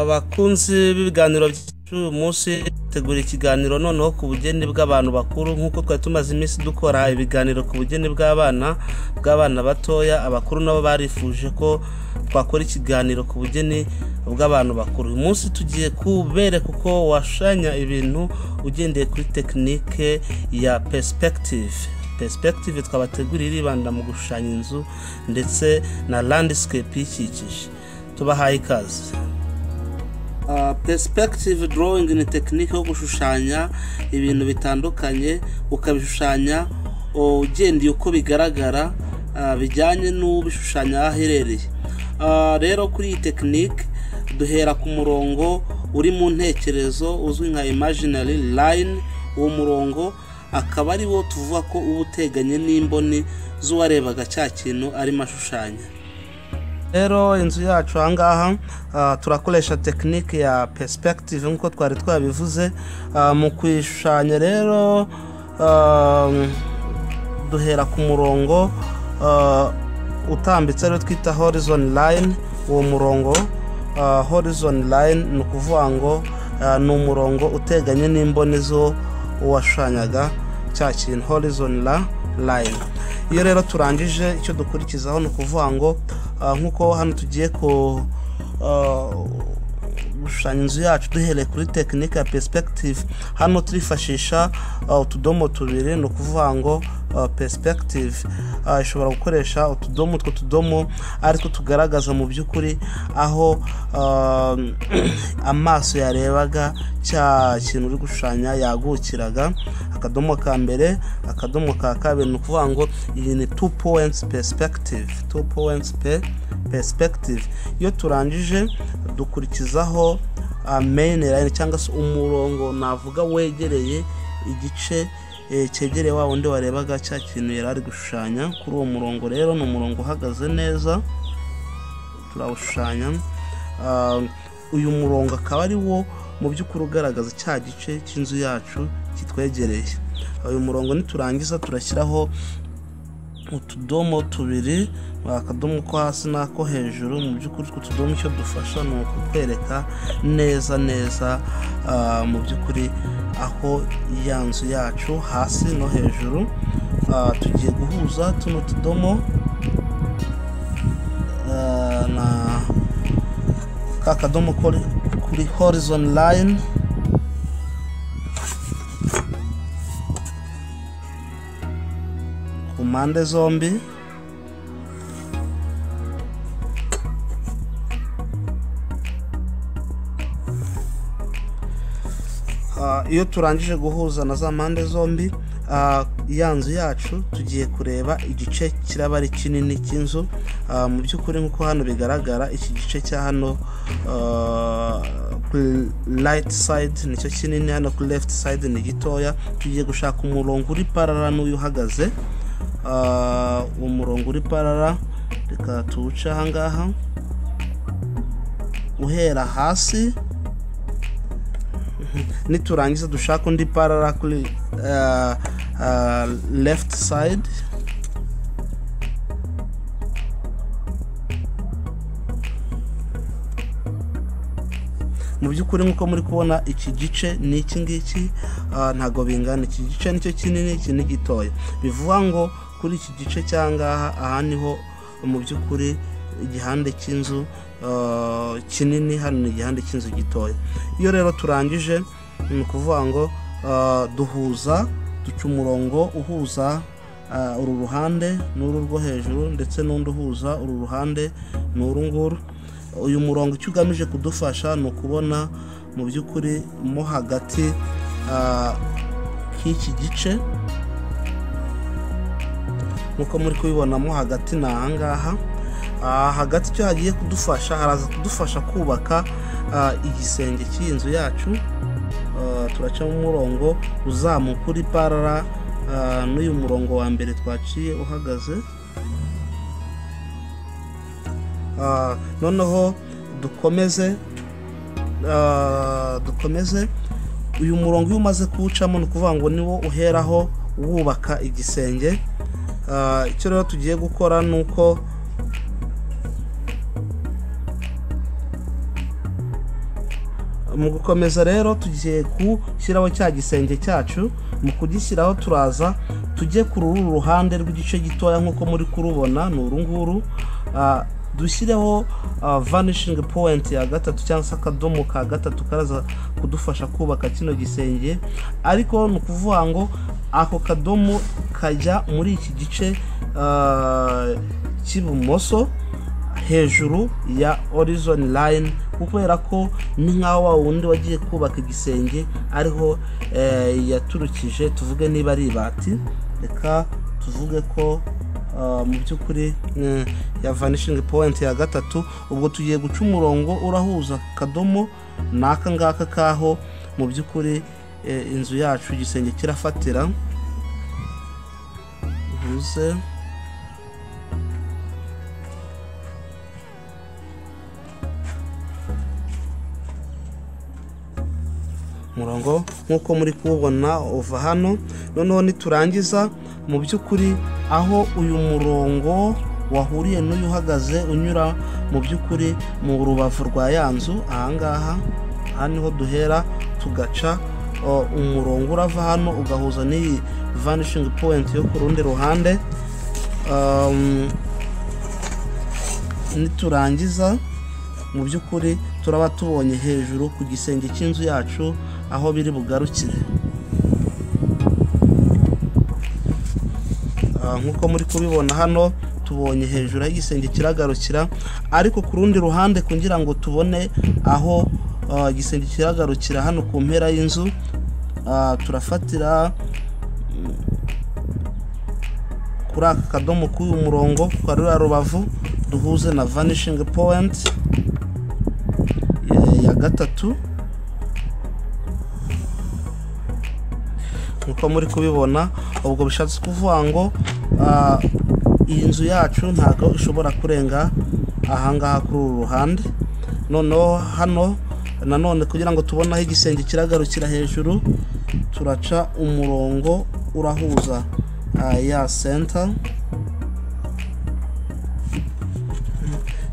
abakunzi b'ibiganiro by'uyu munsi tegura ikiganiro noneho ku bugeni bw'abantu bakuru nk'uko twari tumaze iminsi dukora ibiganiro ku bugeni bw'abana bw'abana batoya abakuru nabo barifuje ko twakora ikiganiro ku bugeni bw'abantu bakuru uyu munsi tugiye kubereka uko washanya ibintu ugendeye kuri tekinike ya perisipegitive perisipegitive twabategurira iribanda mu gushushanya inzu ndetse na landisicape iyikikije tubahaye ikaze perisipegitive drawing ni tekinike yo gushushanya ibintu bitandukanye ukabishushanya ugendeye uko bigaragara bijyanye n'ubishushanya aho aherereye rero kuri iyi tekinike duhera ku murongo uri mu ntekerezo uzwi nka imaginary line uwo murongo akaba ari wo tuvuga ko uba uteganye n'imboni z'uwarebaga cya kintu arimo ashushanya rero inzu yacu ahangaha turakoresha tekinike ya perisipegitive nk'uko twari twabivuze mu kuyishushanya rero duhera ku murongo utambitse ariwo twita horizoni layini uwo murongo horizoni layini ni ukuvuga ngo ni umurongo uteganye n'imboni zo uwashushanyaga cya kintu horizoni layini iyo rero turangije icyo dukurikizaho ni ukuvuga ngo nk'uko hano tugiye gushushanya inzu yacu duhereye kuri tekinike ya perisipegitive hano turifashisha utudomo tubiri ni ukuvuga ngo perisipegitive ishobora gukoresha utudomo utwo tudomo aritwo tugaragaza mu by'ukuri aho amaso yarebaga cya kintu uri gushushanya yagukiraga akadomo ka mbere akadomo ka kabiri ni ukuvuga ngo iyi ni tu powenti perisipegitive tu powenti perisipegitive iyo turangije dukurikizaho meyini layini cyangwa se umurongo navuga wegereye igice cyegereye wa wundi warebaga cya kintu yari ari gushushanya kuri uwo murongo rero ni umurongo uhagaze neza turawushushanya uyu murongo akaba ari wo mu by'ukuri ugaragaza cya gice cy'inzu yacu kitwegereye uyu murongo niturangiza turashyiraho utudomo tubiri akadomo ko hasi n'ako hejuru mu by'ukuri utwo tudomo icyo dufasha ni ukutwereka neza neza mu by'ukuri aho ya nzu yacu hasi no hejuru tugiye guhuza tuno tudomo na ka kadomo kuri horizoni layini mpande zombi iyo turangije guhuza na za mpande zombi ya nzu yacu tugiye kureba igice kiraba ari kinini cy'inzu mu by'ukuri nk'uko hano bigaragara iki gice cya hano kuri rayiti sayidi nicyo kinini hano kuri lefuti sayidi ni gitoya tugiye gushaka umurongo uri parara n'uyu uhagaze uwo murongo uri parara reka tuwuce ahangaha uhera hasi niturangiza dushaka undi parara kuri left side mu by'ukuri nk'uko muri kubona iki gice ni iki ngiki ntabwo bingana iki gice nicyo kinini iki ni gitoya bivuga ngo kuri iki gice cy'ahangaha aha niho mu by'ukuri igihande cy'inzu kinini hano ni igihande cy'inzu gitoya iyo rero turangije ni ukuvuga ngo duhuza duca umurongo uhuza uru ruhande n'uru rwo hejuru ndetse n'undi uhuza uru ruhande n'uru nguru uyu murongo icyo ugamije kudufasha ni ukubona mu by'ukuri mo hagati k'iki gice nk'uko muri kubibonamo hagati ni ahangaha hagati icyo hagiye kudufasha haraza kudufasha kubaka igisenge cy'inzu yacu turacamo umurongo uzamuka uri parara n'uyu murongo wa mbere twaciye uhagaze noneho dukomeze dukomeze uyu murongo iyo umaze kuwucamo ni ukuvuga ngo niwo uheraho wubaka igisenge icyo rero tugiye gukora ni uko mu gukomeza rero tugiye gushyiraho cya gisenge cyacu mu kugishyiraho turaza tujye ku ruru ruhande rw'igice gitoya nk'uko muri kurubona ni uru nguru Ah, dushyireho vanishingi powenti ya gatatu cyangwa se akadomo ka gatatu karaza kudufasha kubaka kino gisenge ariko ni ukuvuga ngo ako kadomo kajya muri iki gice ah, cy'ibumoso hejuru ya horizon line kubera ko ni nk'aho wa wundi wagiye kubaka igisenge ariho eh, yaturukije tuvuge niba ari ibati reka tuvuge ko ah, mu by'ukuri eh, ya vanishingi powenti ya gatatu ubwo tugiye guca umurongo urahuza akadomo ni aka ngaka kaho mu by'ukuri eh, inzu yacu igisenge kirafatira uhuze umurongo nk'uko muri kuwubona uva hano noneho niturangiza mu by'ukuri aho uyu murongo wahuriye n'uyu uhagaze unyura mu by'ukuri mu rubavu rwa ya nzu ahangaha aha niho duhera tugaca o, umurongo urava hano ugahuza n'iyi vanishingi powenti yo ku rundi ruhande Um, niturangiza mu by'ukuri turaba tubonye hejuru ku gisenge cy'inzu yacu aho biri bugarukire Ah, nk'uko muri kubibona hano tubonye hejuru aho igisenge kiragarukira ariko ku rundi ruhande kugira ngo tubone aho ah, igisenge kiragarukira hano ku mpera y'inzu ah, turafatira kuri aka kadomo k'uyu murongo kwa ruriya rubavu duhuze na vanishing point eh, ya gatatu nkuko muri kubibona ubwo bishatse kuvuga ngo ah, iyi nzu yacu ntabwo ishobora kurenga ahangaha kuri uru ruhande noneho hano nanone kugira ngo tubone aho igisenge kiragarukira hejuru turaca umurongo urahuza ah, ya senta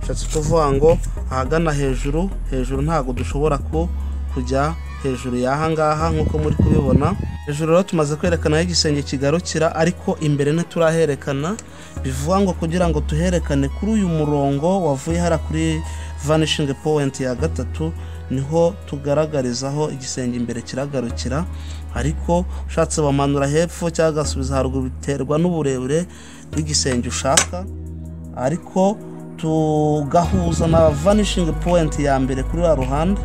bishatse kuvuga ngo ahagana hejuru hejuru ntabwo dushobora ku kujya hejuru y'aha ngaha nk'uko muri kubibona hejuru rero tumaze kwerekana aho igisenge kigarukira ariko imbere ntituraherekana bivuga ngo kugira ngo tuherekane kuri uyu murongo wavuye hara kuri vanishingi powenti ya gatatu niho tugaragarizaho igisenge imbere kiragarukira ariko ushatse bamanura hepfo cyangwa agasubiza haruguru biterwa n'uburebure bw'igisenge ushaka ariko tugahuza na vanishingi powenti ya mbere kuri ruriya ruhande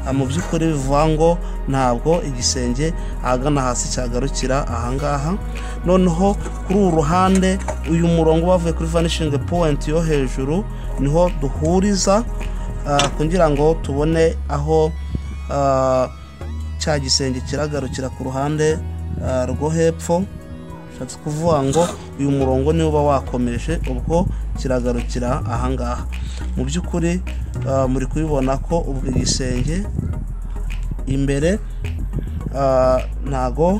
Ah, mu by'ukuri bivuga ngo ntabwo igisenge ahagana hasi cyagarukira ahangaha noneho kuri uru ruhande uyu murongo bavuye kuri vanishingi powenti yo hejuru niho duhuriza ah, kugira ngo tubone aho ah, cya gisenge kiragarukira ku ruhande ah, rwo hepfo bishatse kuvuga ngo uyu murongo niwo uba wakomeje ubwo kiragarukira ahangaha mu by'ukuri ah, muri kubibona ko ubwo igisenge imbere ah, ntago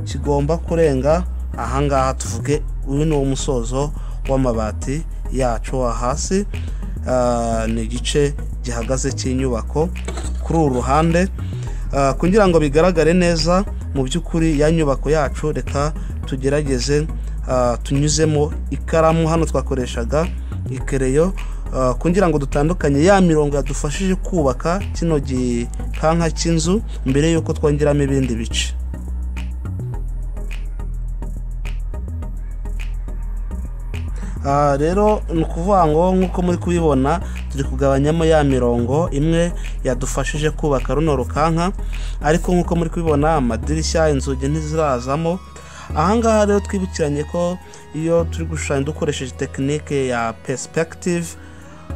kigomba kurenga ahangaha tuvuge uyu ni wo musozo w'amabati yacu wa hasi Ah, ni igice gihagaze cy'inyubako kuri uru ruhande Ah, kugira ngo bigaragare neza mu by'ukuri ya nyubako yacu reka tugerageze ah, tunyuzemo ikaramu hano twakoreshaga ikereyo ah, kugira ngo dutandukanye ya mirongo yadufashije kubaka kino gikanka cy'inzu mbere y'uko twongeramo ibindi bice Ah, rero ni ukuvuga ngo nk'uko muri kubibona turi kugabanyamo ya mirongo imwe yadufashije kubaka runo rukanka ariko nk'uko muri kubibona amadirishya inzugi ntizirazamo ahangaha rero twibukiranye ko iyo turi gushushanya dukoresheje tekinike ya perspective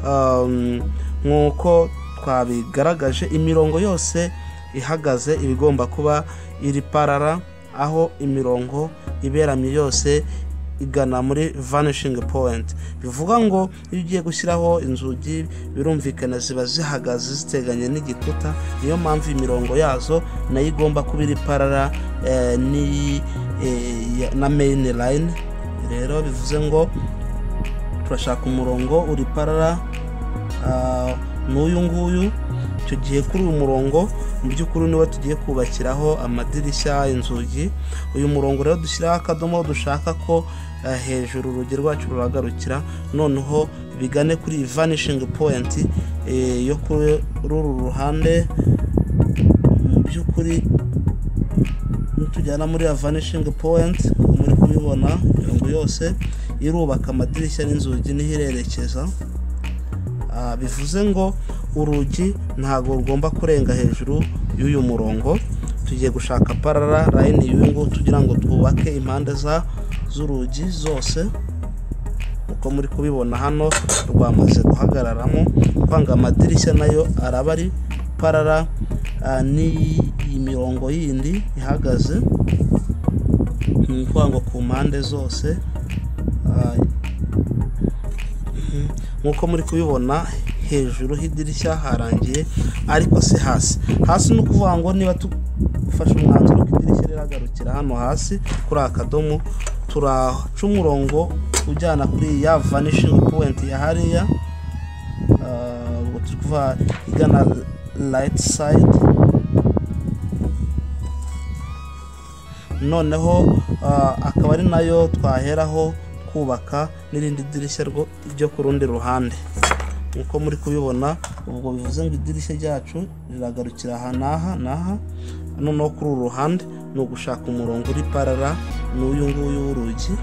um, nk'uko twabigaragaje imirongo yose ihagaze iba igomba kuba iri parara aho imirongo iberamye yose igana muri vanishing point bivuga ngo iyo ugiye gushyiraho inzugi birumvikana ziba zihagaze ziteganye n'igikuta niyo mpamvu imirongo yazo nayo igomba kuba iri parara eh, n'iyi, eh, ya- na main line rero bivuze ngo turashaka umurongo uri parara ah, n'uyu nguyu tugiye kuri uyu murongo mu by'ukuri niba tugiye kubakiraho amadirishya inzugi uyu murongo rero dushyiraho akadomo dushaka ko eh, hejuru urugi rwacu ruragarukira noneho bigane kuri iyi vanishing point eh, yo kuri ruru ruhande mu by'ukuri nitujyana muri ya vanishing point muri kubibona imirongo yose irubaka amadirishya n'inzugi niho irerekeza Ah, bivuze ngo urugi ntabwo rugomba kurenga hejuru y'uyu murongo tugiye gushaka parara layini y'uyu nguyu tugira ngo twubake impande za z'urugi zose uko muri kubibona hano rwamaze guhagararamo kwanga amadirishya nayo araba ari parara ah, n'iyi mirongo yindi ihagaze ni ukuvuga ngo ku mpande zose ah, nk'uko muri kubibona hejuru h'idirishya harangiye ariko si hasi hasi ni ukuvuga ngo niba dufashe umwanzuro ko idirishya riragarukira hano hasi kuri aka kadomo turaca umurongo ujyana kuri ya vanishing point ya hariya Ah, ubwo turi kuvuga igana right side noneho ah, akaba ari nayo twaheraho kubaka n'irindi dirishya rwo- ryo ku rundi ruhande nk'uko muri kubibona ubwo bivuze ngo idirishya ryacu riragarukira aha n'aha n'aha noneho kuri uru ruhande ni ugushaka umurongo uri parara n'uyu nguyu w'urugi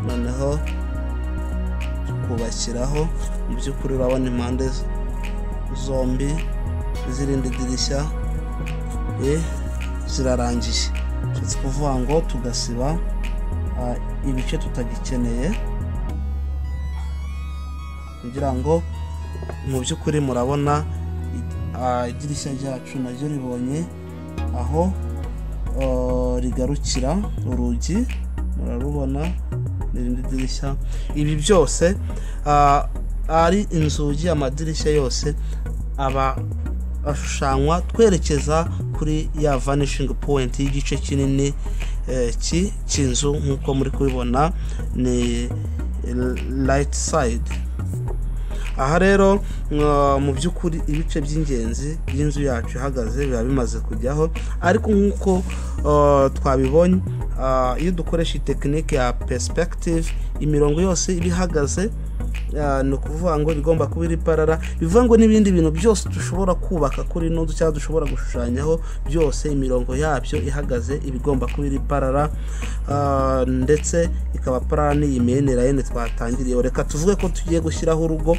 noneho kubashyiraho mu by'ukuri urabona impande z- zombi z'irindi dirishya eh, zirarangiye bishatse kuvuga ngo tugasiba ah, ibice tutagikeneye kugira ngo mu by'ukuri murabona ah, idirishya ryacu naryo ribonye aho ah, rigarukira urugi murarubona n'irindi dirishya ibi byose ah, ari inzugi amadirishya yose aba ashushanywa twerekeza kuri ya vanishing point y'igice kinini eh, ki- cy'inzu nk'uko muri kubibona ni right side aha rero mwa- mu by'ukuri ibice by'ingenzi by'inzu yacu ihagaze biba bimaze kujyaho ariko nk'uko eh, twabibonye ah, iyo dukoresha iyi tekinike ya perspective imirongo yose iba ihagaze Ah, ni ukuvuga ngo bigomba kuba iri parara bivuga ngo n'ibindi bintu byose dushobora kubaka kuri ino nzu cyangwa dushobora gushushanyaho byose imirongo yabyo ihagaze iba igomba kuba iri parara Ah, ndetse ikaba parara n'iyi mene layini twatangiriyeho reka tuvuge ko tugiye gushyiraho urugo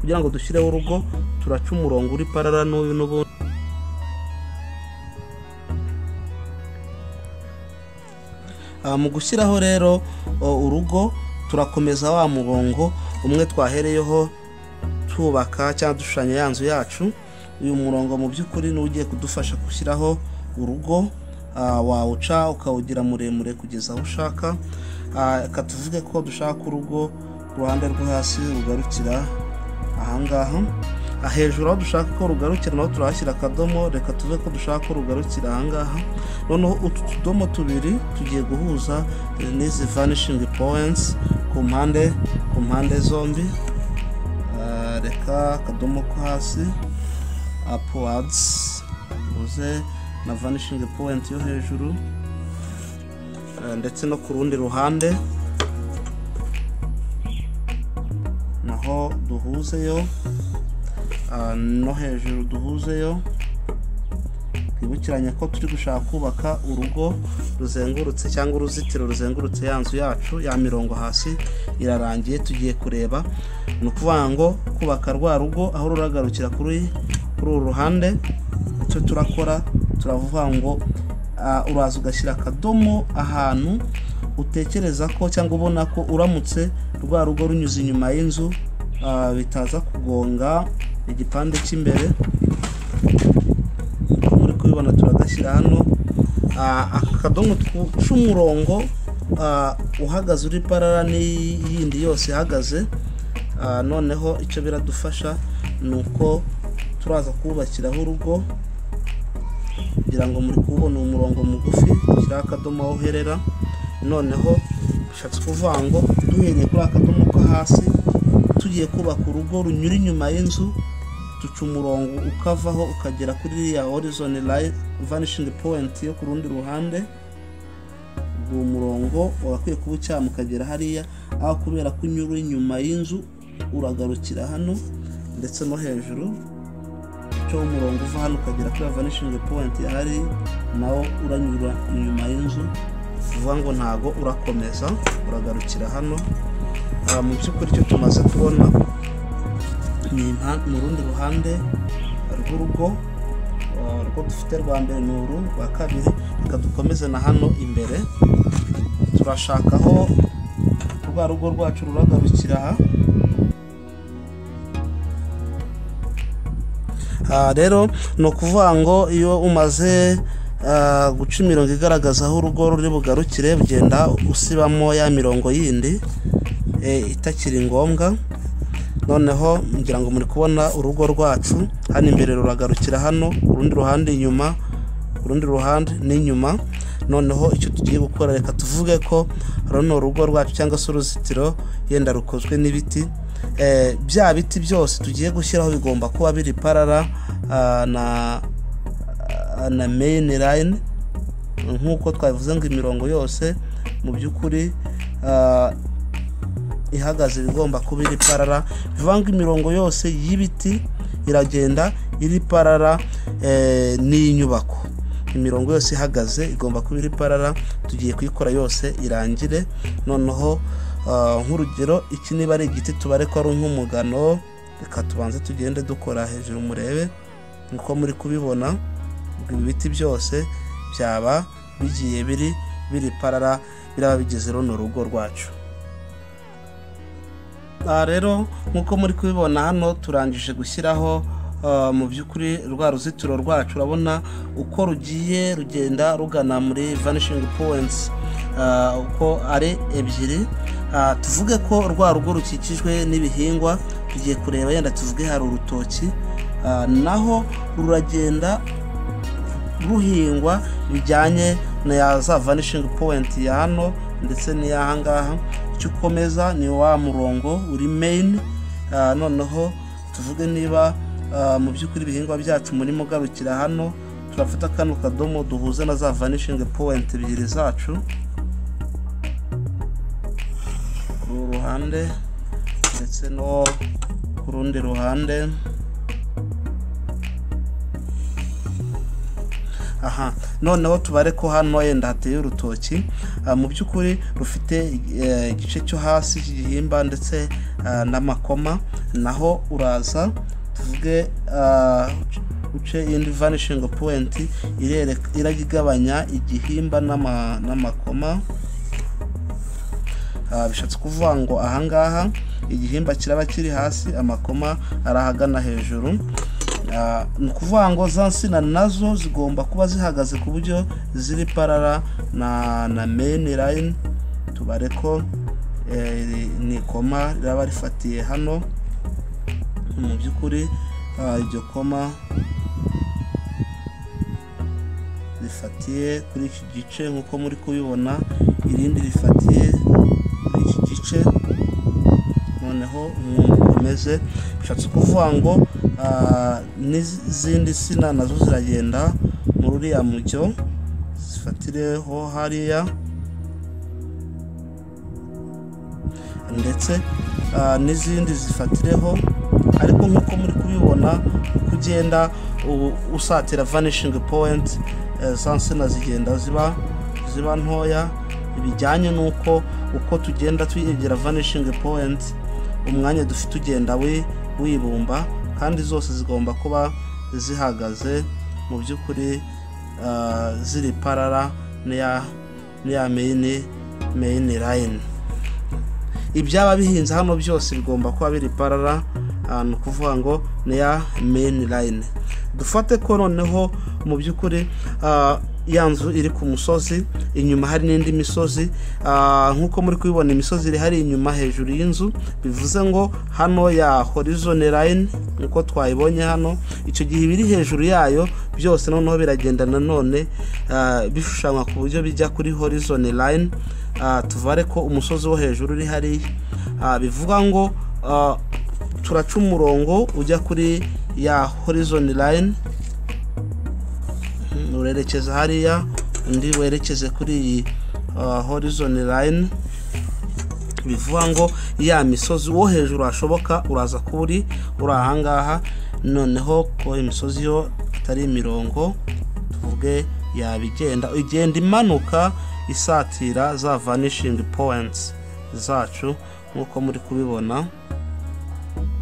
kugira ngo dushyireho urugo turaca umurongo uri parara n'uyu n'ubundi Ah, mu gushyiraho rero o, urugo turakomeza wa murongo umwe twahereyeho twubaka cyangwa dushushanya ya nzu yacu uyu murongo mu by'ukuri ni ugiye kudufasha gushyiraho urugo ah, wawuca ukawugira muremure kugeza aho ushaka Ah, reka tuvuge ko dushaka urugo uruhande rwo hasi rugarukira ahangaha Ah, hejuru aho dushaka ko rugarukira naho turahashyira akadomo reka tuve ko dushaka ko rugarukira ahangaha noneho utu tudomo tubiri tugiye guhuza eh, n'izi vanishing points ku mpande ku mpande zombi Ah, reka akadomo ko hasi upwards tuvuze na vanishing point yo hejuru Ah, ndetse no ku rundi ruhande naho duhuzeyo Ah, no hejuru duhuzeyo twibukiranye ko turi gushaka kubaka urugo ruzengurutse cyangwa uruzitiro ruzengurutse ya nzu yacu ya mirongo hasi irarangiye tugiye kureba ni ukuvuga ngo kubaka rwa rugo aho ruragarukira kuri kuri uru ruhande icyo turakora turavuga ngo ah, uraza ugashyira akadomo ahantu utekereza ko cyangwa ubona ko uramutse rwa rugo runyuze inyuma y'inzu ah, bitaza kugonga igipande cy'imbere uko muri kubibona turagashyira hano Ah, aka kadomo twuca umurongo ah, uhagaze uri parara n'iyindi yose ihagaze Ah, noneho icyo biradufasha ni uko turaza kubakiraho urugo kugira ngo muri kubona umurongo mugufi dushyiraho akadomo aho uherera noneho bishatse kuvuga ngo duhereye kuri akadomo ko hasi tugiye kubaka urugo runyura inyuma y'inzu duca umurongo ukavaho ukagera kuri iriya horizoni live vanishingi poyinti yo ku rundi ruhande ubwo umurongo wakwiye kuba ucyamu ukagera hariya aho kubera ko unyura inyuma y'inzu uragarukira hano ndetse no hejuru uca umurongo uva hano ukagera kuri vanishingi poyinti hari nawo uranyura inyuma y'inzu uvuga ngo ntago urakomeza uragarukira hano Ah, mu by'ukuri icyo tumaze kubona ni impa- mu rundi ruhande rw'urugo ah, urwo dufite rwa mbere ni uru rwa kabiri reka dukomeze na hano imbere turashaka aho rwa rugo rwacu ruragarukira aha Ah, rero ni ukuvuga ngo iyo umaze ah, guca imirongo igaragaza aho urugo ruri bugarukire ugenda usibamo ya mirongo yindi eh, itakiri ngombwa noneho ngira ngo muri kubona urugo rwacu hano imbere ruragarukira hano urundi ruhande inyuma urundi ruhande n'inyuma noneho icyo tugiye gukora reka tuvuge ko runo rugo rwacu cyangwa se uruzitiro yenda rukozwe n'ibiti Eh, bya biti byose tugiye gushyiraho bigomba kuba biri parara ah, na ah, na main line nk'uko twabivuze ngo imirongo yose mu by'ukuri ah, ihagaze iba igomba kuba iri parara bivuga ngo imirongo yose y'ibiti iragenda iri parara eh, n'inyubako imirongo yose ihagaze igomba kuba iri parara tugiye kuyikora yose irangire noneho ah, nk'urugero iki niba ari igiti tubare ko ari nk'umugano reka tubanze tugende dukora hejuru murebe nk'uko muri kubibona ibi biti byose byaba bigiye biri biri parara biraba bigize runo rugo rwacu aha rero nk'uko muri kubibona hano turangije gushyiraho ah, mu by'ukuri rwa ruzitiro rwacu urabona uko rugiye rugenda rugana muri vanishingi powenti uko ari ebyiri Ah, tuvuge ko rwa rugo rukikijwe n'ibihingwa tugiye kureba yenda tuvuge hari urutoki Ah, naho ruragenda ruhingwa bijyanye na ya za vanishingi powenti ya hano ndetse n'iyaha ngaha icyo ukomeza ni wa murongo uri meyini noneho tuvuge niba ah, mu by'ukuri ibihingwa byacu muri mugarukira hano turafata kano kadomo duhuze na za vanishingi powenti ebyiri zacu ku ruhande ndetse no ku rundi ruhande aha noneho tubare ko hano yenda hateye urutoki Ah, mu by'ukuri rufite eh, igice cyo hasi cy'igihimba ndetse ah, n'amakoma naho uraza tuvuge ah, uce indi vanishingi powenti irereka- irajya igabanya igihimba n'ama- n'amakoma Ah, bishatse kuvuga ngo ahangaha igihimba kiraba kiri hasi amakoma ari ahagana hejuru Ah, ni ukuvuga ngo za nsina nazo zigomba kuba zihagaze ku buryo ziri parara na, na main line tubare ko eh, iri- ni koma riraba rifatiye hano mu by'ukuri ah, iryo koma rifatiye kuri iki gice nk'uko muri kubibona irindi rifatiye kuri iki gice noneho umwungu ukomeze bishatse kuvuga ngo ah, n'izindi sina nazo ziragenda muri uriya mujyo zifatireho hariya ndetse ah, n'izindi zifatireho ariko nk'uko muri kubibona uko ugenda u- usatira vanishingi powenti za nsina zigenda ziba ziba ntoya bijyanye n'uko uko tugenda twegera vanishingi powenti umwanya dufite ugenda wi- wibumba kandi zose zigomba kuba zihagaze mu by'ukuri ah, ziri parara n'iya n'iya meyini meyini layini ibyaba bihinze hano byose bigomba kuba biri parara ah, ni ukuvuga ngo ni ya main line dufate ko noneho mu by'ukuri ah, ya nzu iri ku musozi inyuma hari n'indi misozi ah, nk'uko muri kubibona imisozi iri hari inyuma hejuru y'inzu bivuze ngo hano ya horizon line nkuko twayibonye hano icyo gihe ibiri hejuru yayo byose noneho biragenda nanone ah, bishushanywa ku buryo bijya kuri horizon line Ah, tuvare ko umusozi wo hejuru uri hariya Ah, bivuga ngo ah, turaca umurongo ujya kuri ya horizon line Mhm, urerekeza hariya undi werekeze kuri iyi ah, horizon line bivuga ngo ya misozi wo hejuru hashoboka uraza kuba uri uri ahangaha noneho ko imisozi yo atari imirongo tuvuge yaba igenda igenda imanuka isatira za vanishing points zacu nk'uko muri kubibona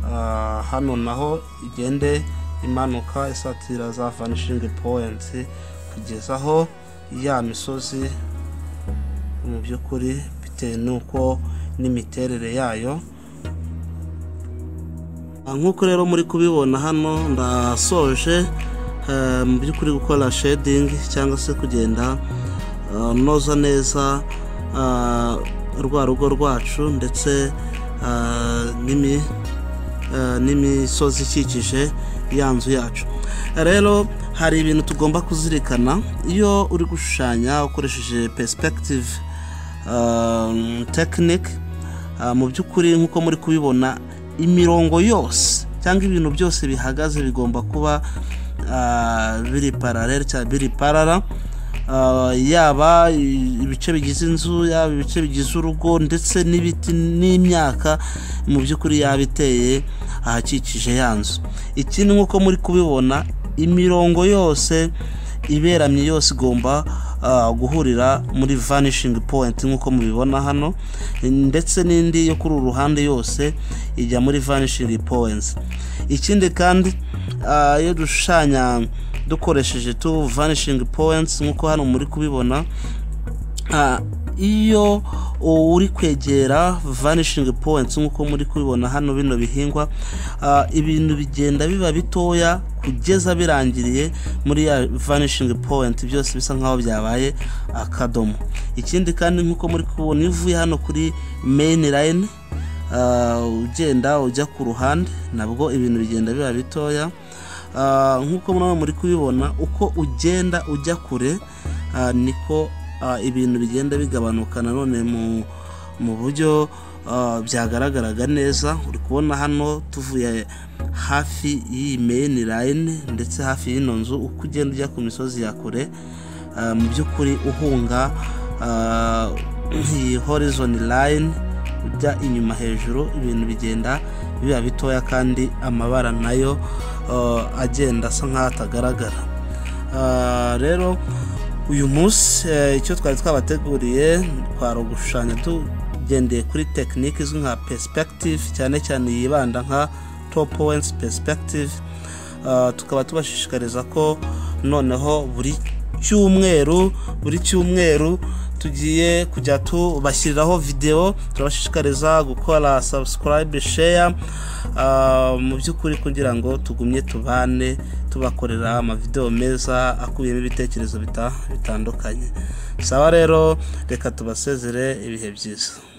Ah, hano naho igende imanuka isatira za vanishing points kugeza aho ya misozi mu by'ukuri bitewe n'uko n'imiterere yayo Ah, nk'uko rero muri kubibona hano ndasoje eh, mu by'ukuri gukora shading cyangwa se kugenda ah, noza neza ah, rwa rugo rwacu ndetse ah, n'imi eh, n'imisozi ikikije ya nzu yacu rero hari ibintu tugomba kuzirikana iyo uri gushushanya ukoresheje perspective um, technique ah, mu by'ukuri nk'uko muri kubibona imirongo yose cyangwa ibintu byose bihagaze bigomba kuba ah, biri paralel cyangwa biri parara Ah, yaba i- ibice bigize inzu yaba ibice bigize urugo ndetse n'ibiti n'imyaka mu by'ukuri yaba iteye ahakikije ya nzu ikindi nk'uko muri kubibona imirongo yose iberamye yose igomba ah, guhurira muri vanishing point nk'uko mubibona hano ndetse n'indi yo kuri uru ruhande yose ijya muri vanishing points ikindi kandi ah, iyo dushushanya dukoresheje tu vanishing points nk'uko hano muri kubibona Ah, iyo uri kwegera vanishing points nk'uko muri kubibona hano bino bihingwa ah, ibintu bigenda biba bitoya kugeza birangiriye muri ya vanishing point byose bisa nkaho byabaye akadomo ikindi kandi nk'uko muri kubibona iyo uvuye hano kuri main line ah, ugenda ujya ku ruhande nabwo ibintu bigenda biba bitoya Ah, nk'uko murabona muri kubibona uko ugenda ujya kure ah, niko ah, ibintu bigenda bigabanuka nanone mu mu buryo ah, byagaragaraga neza uri kubona hano tuvuye hafi y'iyi main line ndetse hafi y'ino nzu uko ugenda ujya ku misozi ya kure ah, mu by'ukuri uhunga ah, iyi horizon line ujya inyuma hejuru ibintu bigenda biba bitoya kandi amabara nayo uh, agenda asa nk'aho atagaragara Ah, rero uyu munsi eh, icyo twari twabateguriye twari ugushushanya tugendeye kuri tekinike izwi nka perspective cyane cyane yibanda nka top points perspective Ah, tukaba tubashishikariza ko noneho buri cyumweru buri cyumweru tugiye kujya tubashyiriraho videwo turabashishikariza gukora subscribe share ah, mu by'ukuri kugira ngo tugumye tubane tubakorera amavidewo meza akubiyemo ibitekerezo bita- bitandukanye saba rero reka tubasezere ibihe byiza